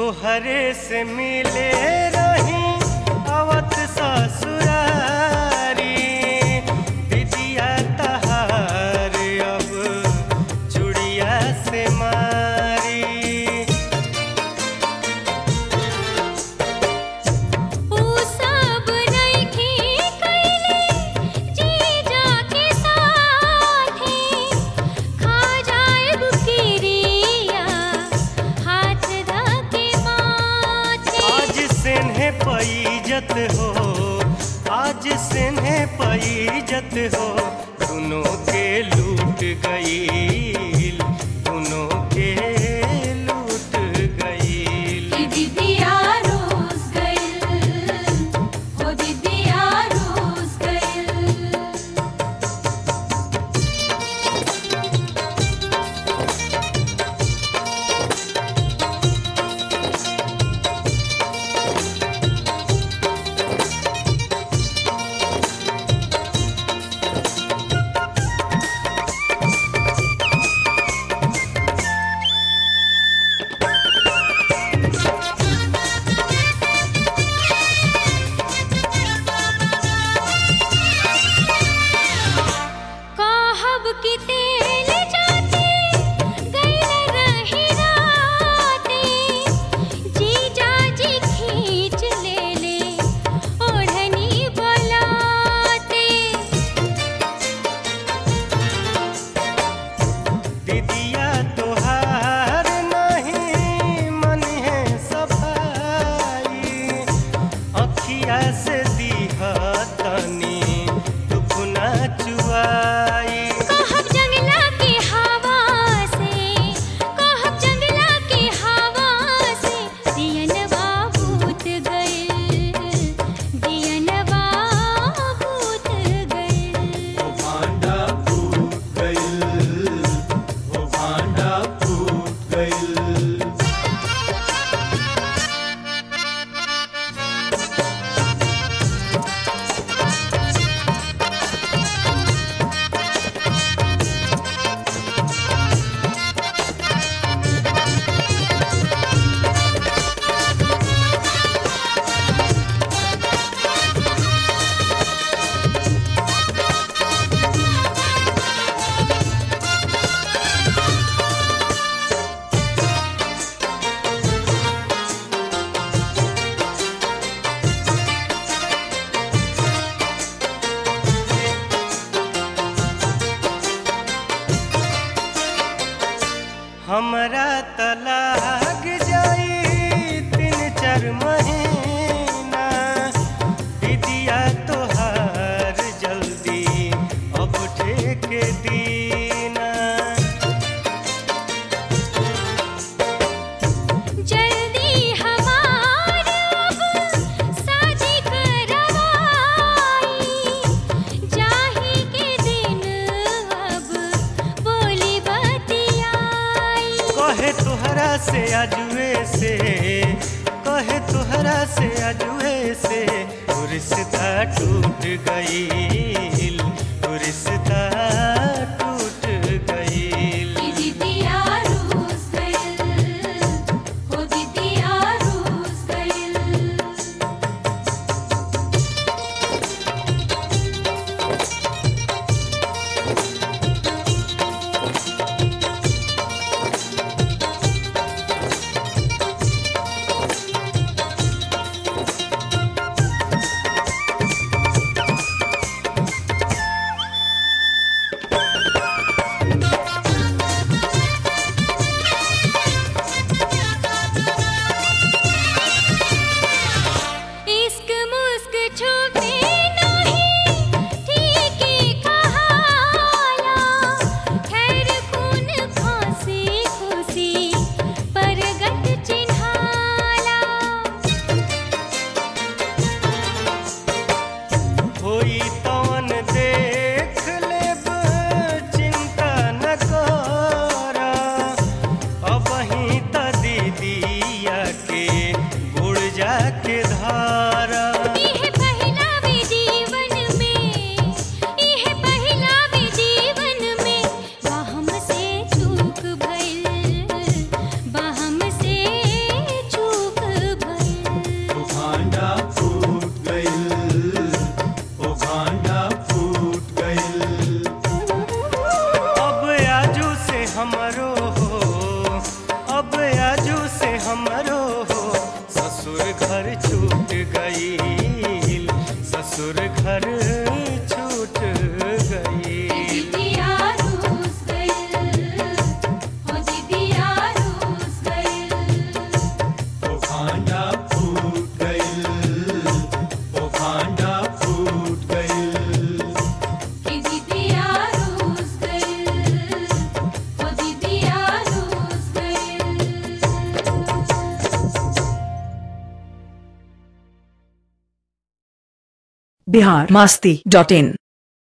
तोहरे से मिले रही अवत ससुरारी विदिया तहार अब चुड़िया से मारी ऊ सब नइखे कइले जीजा के साथे खा जाएब किरिया हाथ धके माथे आज सेन्हे पैजत हो आज सेन्हे पैजत हो दोनों के लूट गईल दोनों के लूट गईल दीदिया रोज गइल हो दीदिया रोज गइल कहब कि तेल जाते गइल रही राते जीजा जी खींच लेले ओढ़नी बलाते दीदिया तोहार नहीं मन है सफाई अखिया से दीहा तनी दुखना चुआई कहब जंगला के हवा से कहब जंगला के हवा से दियनवा भूत गइल दियनवा भूत गइल ओ भांडा फूट गइल ओ भांडा फूट गइल हमरा तलाक जाई तीन चार महीना दीदिया तोहार जल्दी अब ठेके दीना जल्दी हमार अब साजी करवाई जाही के दिन अब बोली बतियाई कहे तोहरा से अजुए से कहे तोहरा से अजुए से वो रिश्ता टूट गईल वो रिश्ता टूट गईल दीदिया रोज गइल हो दीदिया रोज गइल इश्क मुस्क छुपे नहीं ठीक ही कहाला खैर खून खांसी खुशी परगट चिन्हाला होई तवन देख लेब चिंता न कर अबही त दीदिया के गुड़ जाके धारा इह पहिला भी जीवन में इह पहिला भी जीवन में बहम से चूक भइल बहम से चूक फूट गइल ओ भांडा फूट गइल कि दीदिया रूस गइल ओ दीदिया रूस गइल बिहार मास्ती डॉट इन